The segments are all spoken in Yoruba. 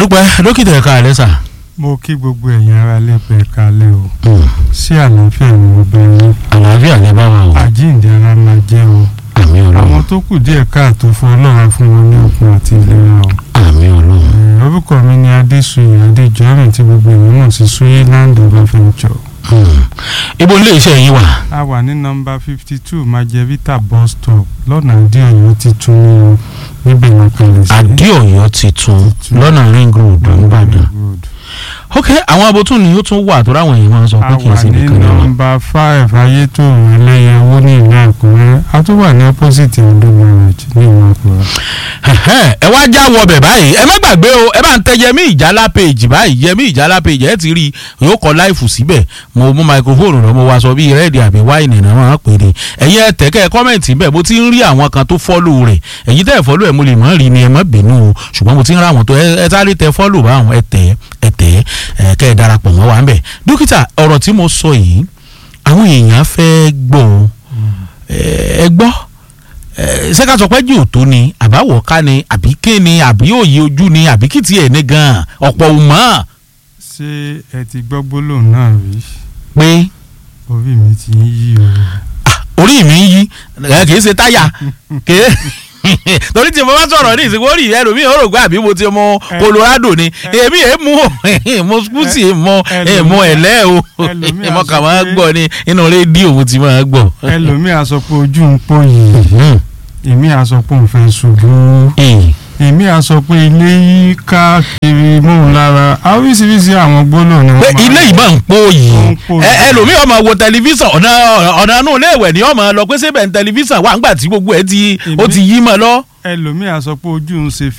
àdúpẹ́ dókítà ẹ̀ka àlẹ́ sà. mo kí gbogbo ẹ̀yin ara lẹ́pẹ́ ẹ̀ka lẹ́ o sí àlàáfíà ni mo bẹ̀ yín àlàáfíà lè bá wa o. àjíǹde ara máa jẹ́ o àmì àwọn ọlọ́run tó kù díẹ̀ káàtó fún ọlọ́run fún wọn ní okun àti ìlera o. àmì ọlọ́run. Eh, orúkọ mi ni adéṣuyè adéjọ́rìn tí gbogbo èèyàn mọ̀ sí suyi land of adventure. Hmm. ibo ilé iṣẹ́ yín wà. a wà ní nọ́mbà fifty two majevita bus stop lọ́nà àdéhùn titun ní o níbẹ̀ ní kalẹ̀ sí. adéọ̀yọ́ titun lọ́nà ring road nìbàdàn. Road. ok àwọn abotún ni ó tún wà tó ráwọn èèyàn máa ń sọ pé a kì í wà ṣe ní nìkan náà. nọ́mbà five ayétòrò ẹlẹ́yẹwó ní ìlú àkúrẹ́ a tún wà ní opposite ondo garage ní ìlú àkúrẹ́. Ẹ̀hẹ́n, ẹ wá já wọbẹ̀ báyìí ẹ má gbàgbé o ẹ bá ń tẹ yẹmí ìjálá page báyìí yẹmí ìjálá page ẹ ti rí i yóò kọ láìfù síbẹ̀ mo mú microphone lọ mo wá sọ bí rẹ́ẹ̀dì àbí wáìnì náà máa ń pè é ẹ̀yin ẹ tẹ̀ kẹ́ ẹ kọ́mẹ̀ntì bẹ́ẹ̀ mo ti ń rí àwọn kan tó fọ́lù rẹ̀ ẹ̀yin tẹ́ ẹ fọ́lù ẹ̀ mo lè mọ̀ rí ni ẹ má bínú o ṣùgbọ́n mo ti ń rá àwọn tó ẹ ẹ sáré tẹ fọ́lù báwọn ẹ tẹ̀ ẹ tẹ̀ ẹ kẹ́ ẹ darapọ̀ mọ́ wa ń bẹ̀ dókítà ọ̀rọ̀ tí mo sọ yìí àwọn èèyàn fẹ́ gbọ́ o. ẹ ẹ gbọ́ ẹ, ṣé ká sọ pé jù tó ni àbáwọ̀ ká ni àbí ké ni àbí òye ojú ni àbí kì í tiẹ̀ ní gan-an ọ̀pọ̀ ò mọ̀ ṣé ẹ ti gbọ́ gbólóhùn náà rí pé orí mi ti ń yí o. orí mi ń yí ẹ, kì í ṣe táyà kì í torí tí mo bá sọ̀rọ̀ ní ìsìnkú orí ẹlòmíì ó rò pé àbí mo ti mọ Colorado ni èmi èé mú mo skúùsì mọ mo ẹ̀lẹ́ o ẹlòmíì á mo sọ kà máa pé- gbọ́ ní inú rédíò mo ti máa gbọ́. ẹlòmíà sọ pé ojú ń pọ̀ yìí èmi à sọ pé òun fẹ́ ṣubú èmi à sọ pé ilé yí káàkiri mọ́hún lára oríṣiríṣi àwọn gbólóhùn ni pé wọ́n máa ilé ìbọn ń pò yìí Ó ń pò ẹ yìí. ẹlòmíì ọmọ wo tẹlifíṣàn ọ̀nà ọ̀nà inú ilé ìwẹ̀ ni ọmọ lọ pé sébẹ̀ ní tẹlifíṣàn wà ńgbà tí gbogbo ẹ ti ó ti yí mọ́ lọ. ẹlòmíà sọ pé ojú ń ṣe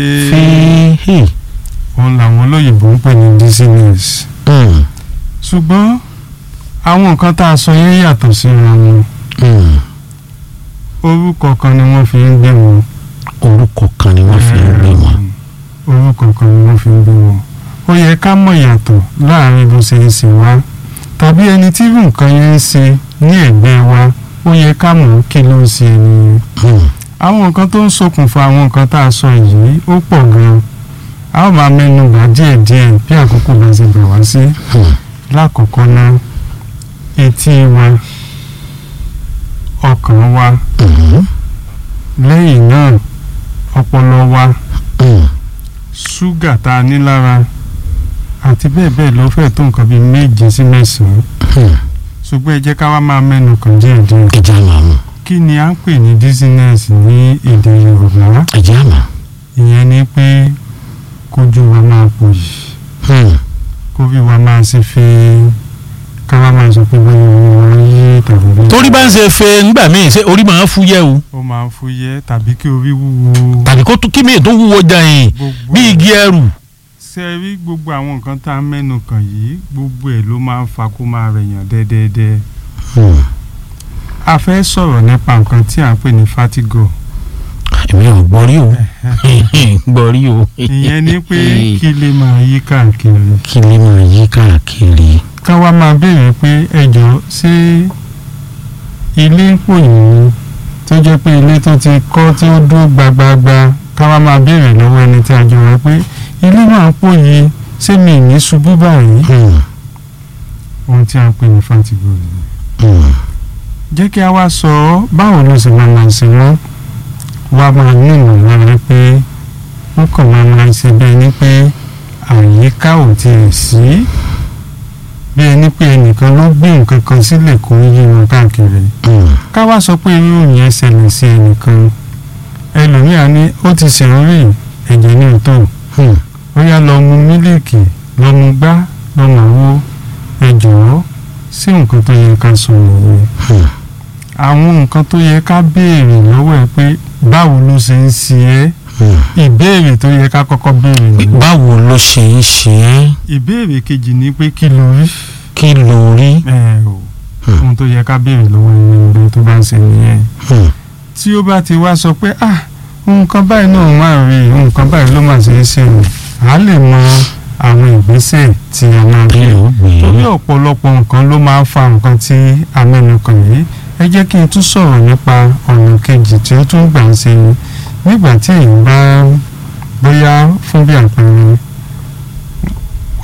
fèé òun làwọn olóyìnbó ń pè ní dizziness ṣùgbọ́n àwọn nǹkan tá a sọ yẹn yàtọ̀ síra wọn orúkọ kan ni wọ́n fi ń gbé wọn. orúkọ kan ni wọ́n fi ń gbé wọn. orúkọ kan ni wọ́n fi ń gbé wọn. ó yẹ ká mọ̀ yàtọ̀ láàrin bó ṣe ń ṣe wá tàbí ẹni tí irú nǹkan yẹn ń ṣe ní ẹ̀gbẹ́ wa ó yẹ ká mọ̀ kí ló ń ṣe ẹni yẹn. àwọn nǹkan tó ń ṣokùnfà àwọn nǹkan tá a sọ yìí ó pọ̀ gan-an a ó máa mẹ́nu bà díẹ̀díẹ̀ bí àkókò bá ṣe gbà wá sí. lákọ̀ọ́kọ́ náà etí wa ọkàn wa lẹ́yìn náà ọpọlọ wa ṣúgà tá a ní lára àti bẹ́ẹ̀ bẹ́ẹ̀ lọ fẹ́ tó nǹkan bíi méje sí mẹ́sàn-án ṣùgbọ́n ẹ jẹ́ ká wá máa mẹ́nu kàn díẹ̀díẹ̀ ẹja máa mú kí ni à ń pè ní dizziness ní èdè Yorùbá ẹja máa. ìyẹn ni pé kójú wa máa pò yìí kórí wa máa ṣe fẹ́ ká wá máa sọ pé bóyá orí wa ń yí tàbí bóyá torí bá ń ṣe fe ńgbà míì ṣe orí máa ń fúyẹ́ o ó máa ń fúyẹ́ tàbí kí orí wúwo tàbí kó tún- kí míì tó wúwo jàyìn gbogbo bí ẹ̀. igi ẹrù. ṣe rí gbogbo àwọn nǹkan tá a mẹ́nu kàn yìí gbogbo ẹ̀ ló máa ń fa kó máa rẹ̀yàn dẹ́dẹ́dẹ́ a fẹ́ sọ̀rọ̀ nípa nǹkan tí à ń pè ní fatigo èmi ò gbọ́ rí o gbọ́ rí o. ìyẹn ni pé kí lè máa yí káàkiri kí lè máa yí káàkiri. ká wá máa béèrè pé ẹjọ́ ṣé ilé ń pò yìí tó jẹ́ pé ilé tó ti kọ́ tí ó dúró gbagbagba ká wá máa béèrè lọ́wọ́ ẹni tí a jọ wá pé ilé máa ń pò yìí ṣé mi ì ní ṣubú báyìí ohun tí a ń pè ní fatigo nìyẹn jẹ́ kí a wá sọ ọ́ báwo ló sì máa máa ṣe wọ́n wá máa ní ìmọ̀lára pé wọ́n kàn máa máa ṣe bí ẹni pé àyíká ò tiẹ̀ sí bí ẹni pé ẹnìkan ló gbé nǹkan kan sílẹ̀ kó ń yí wọn káàkiri ká wá sọ pé irú yẹn ṣẹlẹ̀ sí ẹnìkan ẹlòmíà ní ó ti ṣẹ̀rọ rí ẹ̀jẹ̀ ní òótọ́ ó yá lọ mu mílíìkì lọ mu gbá lọ mu àwo ẹ jọ̀wọ́ sí nǹkan tó yẹ ká sọ nìyẹn àwọn nǹkan tó yẹ ká béèrè lọ́wọ́ ẹ pé báwo ló ṣe ń ṣe ẹ́ ìbéèrè tó yẹ ká kọ́kọ́ béèrè nìyẹn. báwo ló ṣe ń ṣe é ìbéèrè kejì ni pé kí ló rí. kí ló rí. ẹ o ohun tó yẹ ká béèrè lọ́wọ́ ẹni ìgbẹ́ tó bá ń ṣe nìyẹn. tí ó bá ti wá sọ pé ah nǹkan báyìí náà máa rí nǹkan báyìí ló máa ṣe é ṣe o à lè mọ àwọn ìgbésẹ̀ tí a máa bí gbé ó gbé torí ọ̀pọ̀lọpọ̀ nǹkan ló máa ń fa nǹkan tí a mẹ́nu kàn yìí ẹ jẹ́ kí n tún sọ̀rọ̀ nípa ọ̀nà kejì tí ó tún gbà ń ṣe ni nígbà tí èyí bá bóyá fún bí àpẹẹrẹ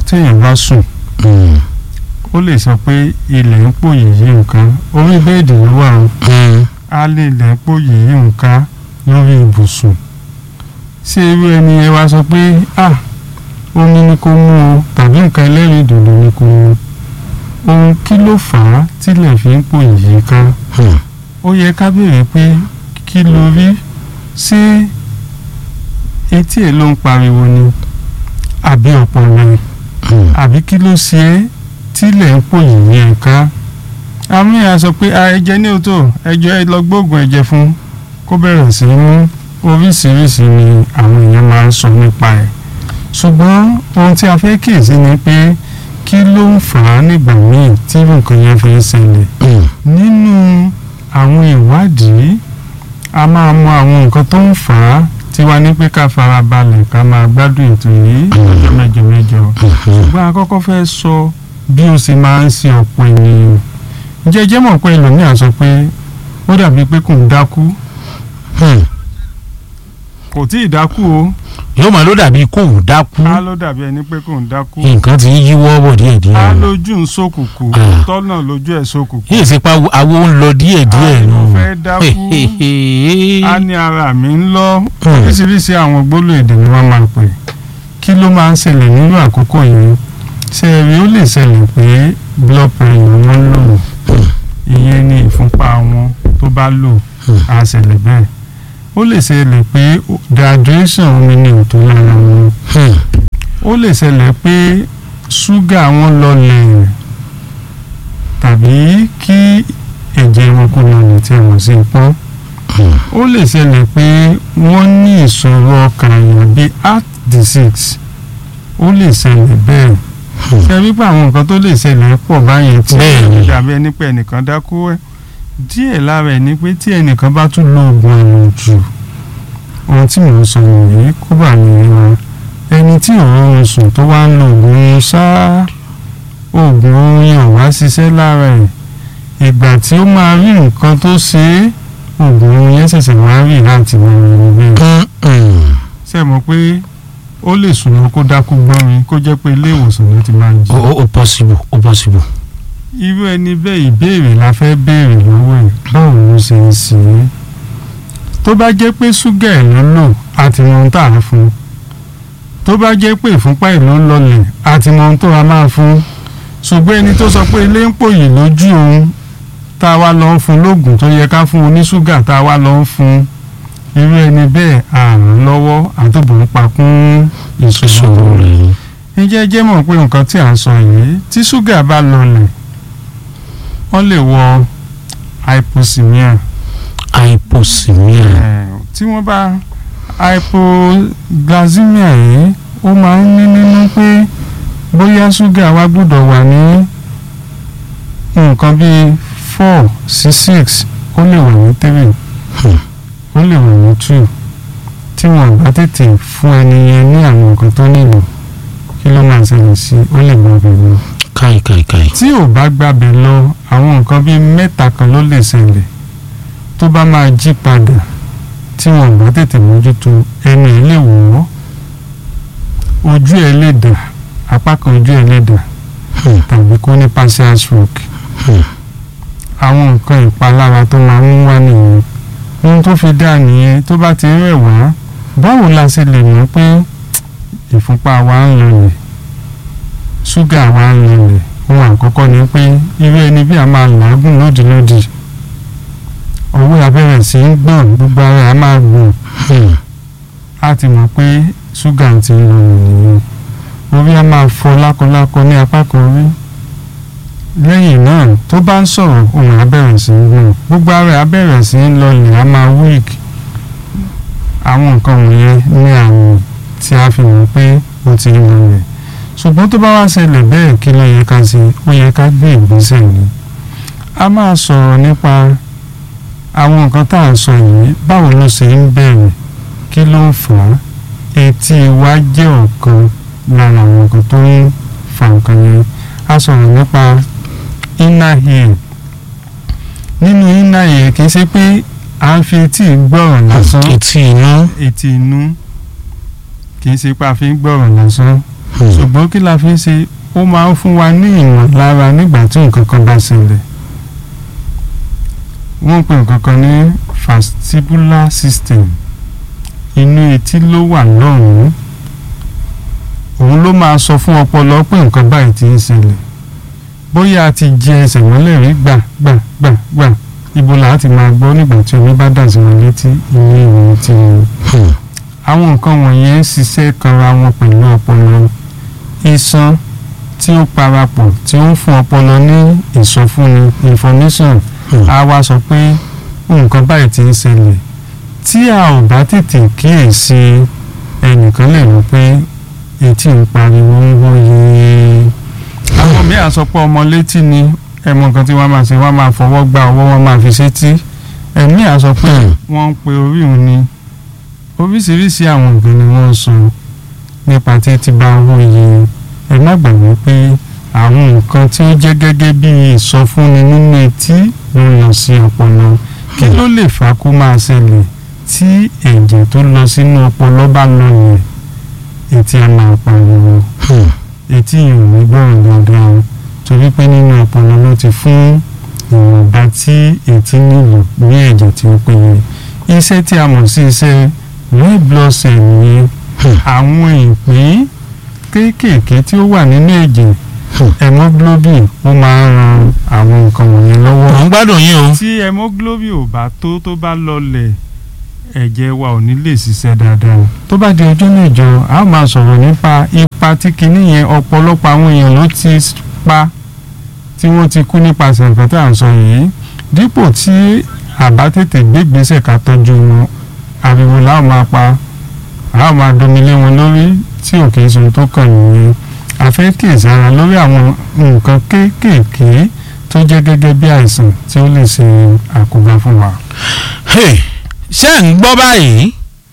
téèyàn bá sùn Mm. ó lè sọ pé ilẹ̀ ń pò yìí nǹkan orí bẹ́ẹ̀dì ló wà ó Mm. á lè ilẹ̀ ń pò yìí nǹkan lórí ibùsùn ṣé irú ẹni ẹ wá sọ pé à omi ni kò mú o tàbí nǹkan ẹlẹ́rìí dòdò ni kò mú ohun kí ló fà á tílẹ̀ fi ń pò yìí ká Mm. ó yẹ ká béèrè pé kí ló rí ṣé etí ẹ̀ ló ń pariwo ni àbí ọpọlọ ẹ̀ Mm. àbí kí ló ṣe é tílẹ̀ ń pò yìí ẹ̀ ká àmì à sọ pé a ẹ̀jẹ̀ ní òótọ́ ẹjọ́ ẹ lọ gbóògùn ẹ̀jẹ̀ fún kó bẹ̀rẹ̀ sí í mú oríṣiríṣi ni àwọn èèyàn máa ń sọ nípa ẹ̀ ṣùgbọ́n ohun tí a fẹ́ kíyèsí ni pé kí ló ń fà á nígbà míì tí nǹkan yẹn fi ń ṣẹlẹ̀ Mm. nínú àwọn ìwádìí a máa mọ àwọn nǹkan tó ń fà á tí wàá ní pé ká fara balẹ̀ ká máa gbádùn ètò yìí lọ́jọ́ mẹ́jọ mẹ́jọ Mhm. ṣùgbọ́n a kọ́kọ́ fẹ́ sọ bí ó sì máa ń ṣe ọ̀pọ̀ ènìyàn jẹ́jẹ́ mọ̀ pé ẹlòmíà sọ pé ó dàbí pé kò ń dákú Mm. kò tí ì dákú o yóò máa ló dàbí kó ò dákú á ló dàbí ẹni pé kò ń dákú nǹkan ti ń yíwọ́ bọ̀ díẹ̀ díẹ̀ á lójú ń ṣókùnkùn Ah. tọ́nà lójú ẹ̀ ṣókùnkùn yìí ṣe pa awo ń lọ díẹ̀ díẹ̀ Á nù. ló fẹ́ dákú á ní ara mi ń lọ oríṣiríṣi àwọn gbólóhùn èdè ni wọ́n máa pè kí ló máa ń ṣẹlẹ̀ nínú àkókò yìí ṣe rí ó lè ṣẹlẹ̀ pé blood pressure wọn lò ìyẹn ní ìfúnpá wọn tó bá lò á ṣẹlẹ̀ bẹ́ẹ̀ ó lè ṣẹlẹ̀ pé dehydration omi ní òtó lára wọn Mm. ó lè ṣẹlẹ̀ pé ṣúgà wọn lọlẹ̀ tàbí kí ẹ̀jẹ̀ wọn kó lọlẹ̀ tí a mọ̀ sí pọ́n Mm. ó lè ṣẹlẹ̀ pé wọ́n ní ìṣòro ọkàn àyàn bíi heart disease ó lè ṣẹlẹ̀ bẹ́ẹ̀ Hmm. ṣe wípé àwọn nǹkan tó lè ṣẹlẹ̀ pọ̀ báyẹn tí Bẹ́ẹ̀ ni. dàbí ẹni pé ẹnìkan dákú ẹ̀ díẹ̀ lára ẹ̀ ni pé tí ẹnìkan bá tún lo oògùn àrùn jù ohun tí mò ń sọ nìyí kó bà mí wọn ẹni tí òun sùn tó wá ń lo oògùn ṣáá oògùn oorun yẹn ò wá ṣiṣẹ́ lára ẹ̀ ìgbà tí ó máa rí nǹkan tó ṣe é oògùn oorun yẹn ṣẹ̀ṣẹ̀ wá rí láti máa rí rí bẹ́ẹ̀ Mm. Mm. ṣe mọ̀ pé ó lè sùn lọ kó dákú gbọ́nrin kó jẹ́ pé ilé ìwòsàn ló ti máa ń jí ó ó- ó possible ó possible. irú ẹni bẹ́ẹ̀ ìbéèrè la fẹ́ béèrè lọ́wọ́ ẹ̀ báwo ló ṣe ń ṣe é tó bá jẹ́ pé ṣúgà ẹ̀ ló lò àti mọ ohun tá à ń fún tó bá jẹ́ pé ìfúnpá ẹ̀ ló lọlẹ̀ àti mọ ohun tó a máa fún ṣùgbọ́n ẹni tó sọ pé ilé ń pòyì lójú òun tá a wá lọ ń fún lóògùn tó yẹ ká fún oníṣúgà tá a wá lọ ń fún irú ẹni bẹ́ẹ̀ àrùn lọ́wọ́ àtòbò ń pa kún ìṣòro ìṣòro rẹ̀ rẹ̀ ǹjẹ́ jẹ́ mọ̀ pé nǹkan tí à ń sọ yìí tí ṣúgà bá lọlẹ̀ wọ́n lè wọ hypoxemia hypoxemia. Eh, tí wọ́n bá hypoglycemia yìí ó máa ń ní nínú pé bóyá ṣúgà wa gbọ́dọ̀ wà ní nǹkan bíi four sí six ó lè wà ní three Hmm. ó lè wà ní two tí wọ́n bá tètè fún ẹni yẹn ní àwọn nǹkan tó nílò kí ló máa ṣẹlẹ̀ sí ó lè gbọ́ bẹ̀rẹ̀ lọ káì káì káì. tí ò bá gbàbẹ̀ lọ àwọn nǹkan bíi mẹ́ta kan ló lè ṣẹlẹ̀ tó bá máa jí padà tí wọn bá tètè mójútó ẹni ẹ̀ lè wọ̀ ọ́ ojú ẹ̀ lè dà apá kan ojú ẹ̀ lè dà Hmm. tàbí kó ní partial stroke Hmm. àwọn nǹkan ìpalára tó máa ń wá nìyẹn ohun tó fi dá nìyẹn tó bá ti rẹ̀ wá báwo la ṣe lè mọ̀ pé ìfúnpá wa ń lọlẹ̀ ṣúgà wa ń lọlẹ̀ ohun àkọ́kọ́ ni pé irú ẹni bí a máa làágùn lódìlódì ọwọ́ abẹ́rẹ́ sí ń gbọ̀n gbogbo ara a máa gbọ̀n Hmm. a ti mọ̀ pé ṣúgà ti ń lọlẹ̀ nìyẹn orí a máa fọ́ lákọlákọ ní apá kan orí lẹ́yìn náà tó bá ń sọ̀rọ̀ ohùn abẹ́rẹ́ sí ń gbọ̀n gbogbo ara abẹ́rẹ́ sí ń lọlẹ̀ a máa weak àwọn nǹkan wọ̀nyẹn ní àrùn tí a fi mọ̀ pé ó ti ń lọlẹ̀ ṣùgbọ́n tó bá wá ṣẹlẹ̀ bẹ́ẹ̀ kí ló yẹ ká ṣe ó yẹ ká gbé ìgbésẹ̀ ni a máa sọ̀rọ̀ nípa àwọn nǹkan tá à ń sọ yìí báwo ló ṣe ń bẹ̀rẹ̀ kí ló ń fà á etí wa jẹ́ ọ̀kan lára àwọn nǹkan tó ń fa nǹkan yẹn a sọ̀rọ̀ nípa inner ear nínú inner ear kì í ṣe pé à ń fi etí gbọ́rọ̀ lásán etí inú. etí inú kì í ṣe pé a fi ń gbọ́rọ̀ lásán ṣùgbọ́n kí la fi ń ṣe ó máa ń fún wa ní ìmọ̀lára nígbà tí nǹkan kan bá ṣẹlẹ̀ wọ́n ń pè nǹkan kan ní vestibular system inú etí ló wà lọ́rùn òun ló máa sọ fún ọpọlọ pé nǹkan báyìí ti ń ṣẹlẹ̀ bóyá a ti jẹ ẹsẹ̀ mọ́lẹ̀ rí gbà gbà gbà gbà ibo là á ti máa gbọ́ nígbà tí omi bá dà sí wọn létí ilé ìwé tí wọn. àwọn nǹkan wọ̀nyẹn ń ṣiṣẹ́ kanra wọn pẹ̀lú ọpọlọ iṣan tí ó parapọ̀ tí ó ń fún ọpọlọ ní ìsọfúnni information a wá sọ pé nǹkan báyìí ti ń ṣẹlẹ̀ tí a ò bá tètè kíyèsí ẹnìkan lè rò pé etí ń pariwo ń wọ́yé àwọn míì á sọ pé ọmọ létí ni ẹmọ nǹkan tí wọ́n máa ṣe wọ́n máa fọwọ́ gba ọwọ́ wọn máa fi sétí ẹ̀mí á sọ pé wọ́n ń pe orí òun ni oríṣiríṣi àwọn nǹkan ni wọ́n ń sọ nípa tí tí bá wọ́yé ẹ má gbàgbé pé àwọn nǹkan tí ó jẹ́ gẹ́gẹ́ bí ìsọfúnni nínú etí ló lọ sí ọpọlọ kí ló lè fà kó máa ṣẹlẹ̀ tí ẹ̀jẹ̀ tó lọ sínú ọpọlọ bá lọ yẹn etí á máa pariwo etí yìí ò ní gbọ́ràn dandan o torí pé nínú ọpọlọ ló ti fún ìwọ̀nba tí etí nílò ní ẹ̀jẹ̀ tí ó péye iṣẹ́ tí a mọ̀ sí iṣẹ́ red blood cell yẹn àwọn ìpín kéékèèké tí ó wà nínú ẹ̀jẹ̀ hemoglobin ó máa ń ran àwọn nǹkan wọ̀nyẹn lọ́wọ́ mò ń gbádùn yín o. tí hemoglobin ò bá tó tó bá lọlẹ̀ ẹ̀jẹ̀ wa ò ní lè ṣiṣẹ́ dáadáa tó bá di ọjọ́ mẹ́jọ a ó máa sọ̀rọ̀ nípa ipa tí kinní yẹn ọ̀pọ̀lọpọ̀ àwọn èèyàn ló ti pa tí wọ́n ti kú nípasẹ̀ nǹkan tá à ń sọ yìí dípò tí àbá tètè gbégbèsè ká tọ́jú wọn ariwo la ó máa pa a ó máa domilé wọn lórí tí ò kì í sọ tó kàn nìyẹn a fẹ́ kíyèsára lórí àwọn nǹkan kéékèèké tó jẹ́ gẹ́gẹ́ bí àìsàn tí ó lè ṣe àkóbá fún wa. Hey, ṣé ẹ̀ ń gbọ́ báyìí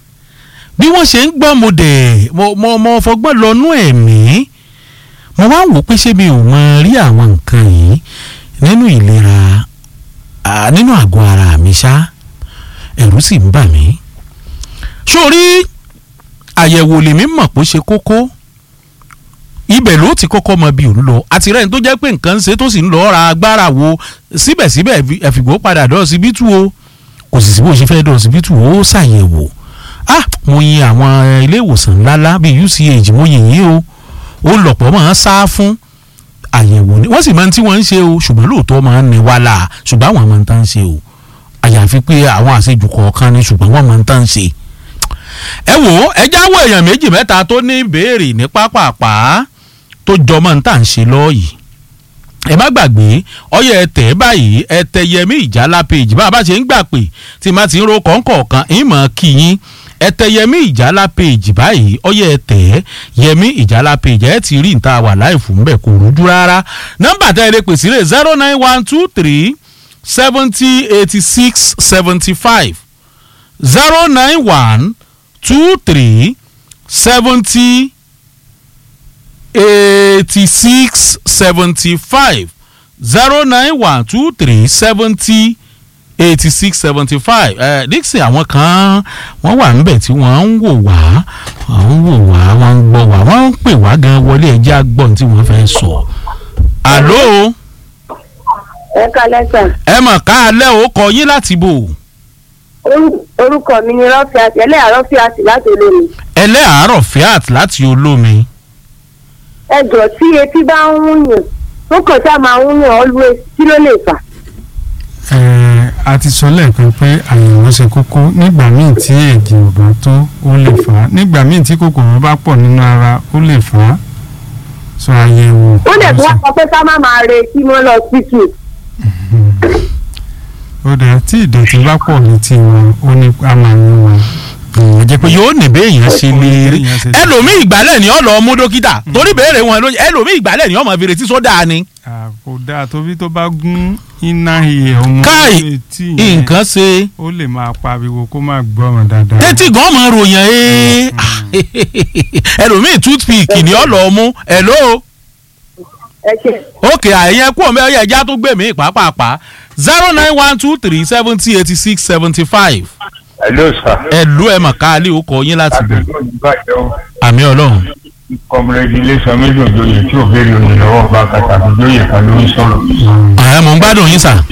bí wọ́n ṣe ń gbọ́ mo dẹ̀ mo mo mo fọgbọ́n lọ́nú ẹ̀mí mo wá wò pé ṣé mi ò mọ rí àwọn nǹkan yìí nínú ìlera ah, nínú àgọ́ ara mi ṣá ẹ̀rù sì ń bà mí sórí àyẹ̀wò lèmi mọ̀ pé ó ṣe kókó ibẹ̀ ló ti kọ́kọ́ mọ bí òun lọ àti rẹ́ni tó jẹ́ pé nǹkan ń ṣe tó sì ń lọ ra agbára wo síbẹ̀síbẹ̀ ẹ̀fìgbó padà dọ́ọ̀sibítù o kò sì sí bó ṣe fẹ́ dọ́ọ̀sibítù ó ṣàyẹ̀wò ah mo yin àwọn ilé ìwòsàn ńláńlá bíi UCH mo yìn yín o ó lọ̀pọ̀ máa ń sá fún àyẹ̀wò ni wọ́n sì máa ń tí wọ́n ń ṣe o ṣùgbọ́n lóòótọ́ máa ń ní wàhálà ṣùgbọ́n àwọn máa ń tán ṣe o àyàfi pé àwọn àṣejù kọ̀ọ̀kan ni ṣùgbọ́n wọ́n máa ń tán ṣe. ẹ wò ó ẹ jáwọ́ èèyàn méjì mẹ́ta tó ní ìbéèrè ní pápápá tó jọmọ́ ní tà ń ṣe lọ́ọ̀yì ẹ má gbàgbé ọyẹ ẹtẹ báyìí ẹtẹ yẹmí ìjálá page bá a bá ṣe ń gbà pé tí má ti ń ro kọ̀ọ̀kan ìmọ̀ kìyìn ẹtẹ yẹmí ìjálá page báyìí ọyẹ ẹtẹ yẹmí ìjálá page ẹ ti rí níta wà láì fún bẹ́ẹ̀ kò rújú rárá nọ́mbà tẹ́ ẹ lè pèsè rẹ̀ zero nine one two three seventy eighty six seventy five zero nine one two three seventy eighty six seventy five zero nine one two three seventy eighty six seventy five ẹ dixon àwọn kan wọ́n wà níbẹ̀ tí wọ́n ń wò wá wọ́n ń wò wá wọ́n ń gbọ́ wá wọ́n ń pè wá gan wọlé ẹjẹ́ àgbọ̀n tí wọ́n fẹ́ sọ. àló ẹ kalẹ sàn ẹ mọ̀ ká alẹ́ o kọ yín láti bò Orú- orúkọ mi ni rọfíàtì ẹlẹ́yà rọfíàtì láti olómi ẹlẹ́àárọ̀ fiat láti olómi ẹ jọ tí etí bá ń wúyàn ó kàn sá máa ń wúyàn always kí ló lè fà. Ẹ̀ẹ̀, a ti sọ lẹ́ẹ̀kan pé àyẹ̀wò ṣe kókó nígbà míì tí ẹ̀jẹ̀ ò bá tó ó lè fà á nígbà míì tí kòkòrò bá pọ̀ nínú ara ó lè fà á sọ àyẹ̀wò. ó dẹ̀ tún wá sọ pé ká má máa retí mọ́ lọ síkì. ó dẹ̀ tí ìdọ̀tí bá pọ̀ létí wọn ó ní a máa ń wọn. jẹ́ pé yóò ní béèyàn ṣe lè rí Béèyàn ṣe lè- ẹlòmíì ìgbálẹ̀ ni ó lọ mú dókítà torí béèrè wọn lóye ẹlòmíì ìgbálẹ̀ ni ó mọ̀ fèrè tí sódà ni. À, kò dáa tóbi tó bá gún iná ihè ọmọ Káì, etí yẹn nǹkan ṣe ó lè máa pariwo kó má gbọ́ràn dáadáa. tẹ́tí gan mọ̀ ròyìn ẹ́ ẹlòmíì toothpick ni ó lọ mú hello ẹ ṣe ok àyẹ̀yẹ kú ọ̀mẹ́ ọ̀yẹ́ ẹja tó gbé mi pàápàá zero nine one two three seventy eighty six seventy five Hello sir. ẹ̀lú ẹ̀ mọ̀ káálí ó kọ yín láti bẹ̀ Àdúgbò ní bàjẹ́ o. àmì ọlọ́run kọmrẹ́dì iléeṣẹ́ méjì òjòyè tí ò béèrè òyìn lọ́wọ́ ọba kàtàkì òjòyè kan ló ń sọ̀rọ̀. ẹ mò ń gbádùn yín sà.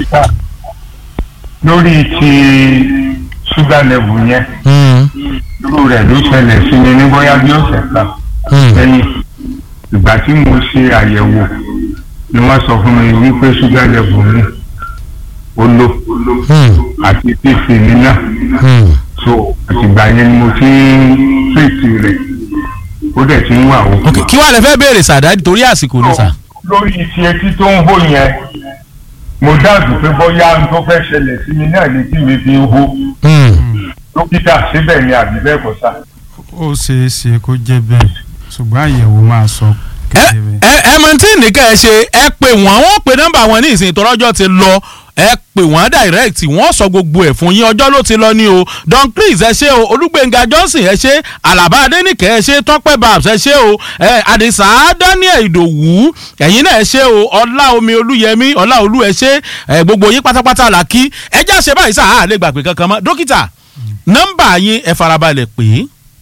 lórí ti ṣúgà lẹ́bù yẹn Mm, irú rẹ̀ ló ṣẹlẹ̀ sí mi ní bóyá bí ọ̀sẹ̀ kan mm, lẹ́yìn ìgbà tí mo ṣe àyẹ̀wò ni wọ́n sọ fún mi wípé ṣúgà lẹ́bù mi ó lò mm, àti fífi mi náà mm. so àtìgbà yẹn ni mo ti ń tírìtì rẹ̀ ó dẹ̀ ti ń wà ó. ok kí wàá lè fẹ́ béèrè sàdáàdì torí àsìkò ni sà. lórí ti etí tó ń hó yẹn mo dáàbò pé bóyá n tó fẹ́ ṣẹlẹ̀ sí mi náà létí mi fi ń hó Mm. dókítà síbẹ̀ ni àbí bẹ́ẹ̀ kọ́ sá. ó ṣeé ṣe kó jẹ́ bẹ́ẹ̀ ṣùgbọ́n àyẹ̀wò máa sọ ẹ kedere. ẹ ẹ mọ tí nìkan ẹ ṣe ẹ pè wọ́n wọ́n pe nọ́mbà wọn ní ìsìn ìtọ́rọ́jọ́ ti lọ ẹ pè wọ́n direct wọ́n sọ gbogbo ẹ̀ fún yín ọjọ́ ló ti lọ ní o don chris ẹ ṣe o olúgbẹ̀ngà johnson ẹ ṣe alaba adẹnìkẹ́ ẹ ṣe tọ́pẹ́ babs ẹ ṣe o ẹ àdìsá daniel ìdòwú ẹ̀yin náà ẹ ṣe o ọlá omi olúyẹmí ọlá olú ẹ ṣe ẹ gbogbo yín pátápátá là kí ẹ já ṣe báyìí sáà lè gbàgbé kankan mọ́ dókítà nọ́mbà yín ẹ farabalẹ̀ pè é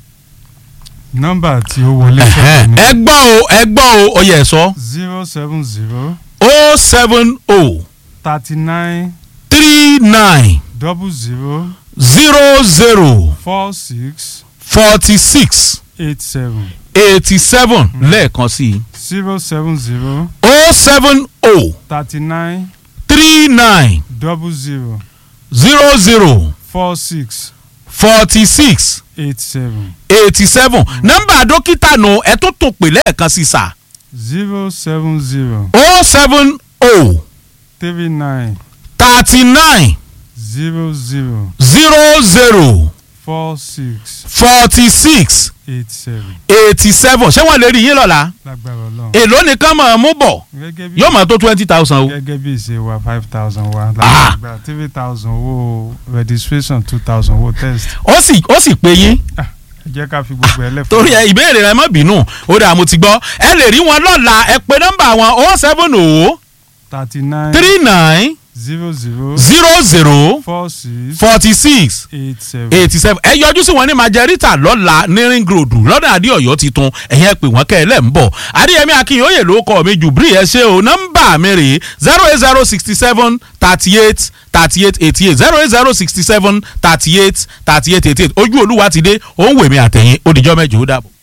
nọ́mbà tí ó wọlé Ẹ̀hẹ́n. sọ́kàn ẹ gbọ́ o ẹ gbọ́ o ó yẹ ẹ sọ zero seven zero o seven o thirty nine three nine double zero zero zero four six forty six eight seven eighty seven lẹ́ẹ̀kan sí i zero seven zero o seven o thirty nine three nine double zero zero zero four six forty six eight seven eighty seven nọ́mbà dókítà nù ẹ tó tún pè lẹ́ẹ̀kan sí sà zero seven zero o seven o three nine thirty nine zero zero zero zero four six forty six eight seven eighty seven ṣé wọ́n lè rí yín lọ́la lágbára ọlọ́run èló nìkan mọ̀ ọ́ mú bọ̀ gẹ́gẹ́ bí yóò mọ̀ tó twenty thousand o. gẹ́gẹ́ bí ìṣe wa five thousand wa Ah. láti gba three thousand owó registration two thousand owó test ó sì ó sì pé yín ẹ jẹ́ ká fi gbogbo ẹ lẹ́fọ̀ọ́. torí ẹ ìbéèrè rẹ má bínú ó dà mo ti gbọ́ ẹ lè rí wọn lọ́la ẹ pé nọ́mbà wọn o seven o thirty nine three nine zero zero zero zero four six forty six eight seven. eighty seven ẹ yọjú sí wọn ní majorita lọ́la ní ring road lọ́dọ̀ adéọ̀yọ́ titun ẹ̀yìn ẹ pè wọ́n kẹ́ ẹ lẹ́ ń bọ̀ adéyẹmí akínyóye ló kọ́ mi jù bírí ẹ ṣe o nọ́mbà mi rè zero eight zero sixty seven thirty eight thirty eight eighty eight zero eight zero sixty seven thirty eight thirty eight eighty eight ojú olúwa ti dé òun wèmí àtẹ̀yìn ó dìjọ́ mẹ́jọ ó dàbọ̀.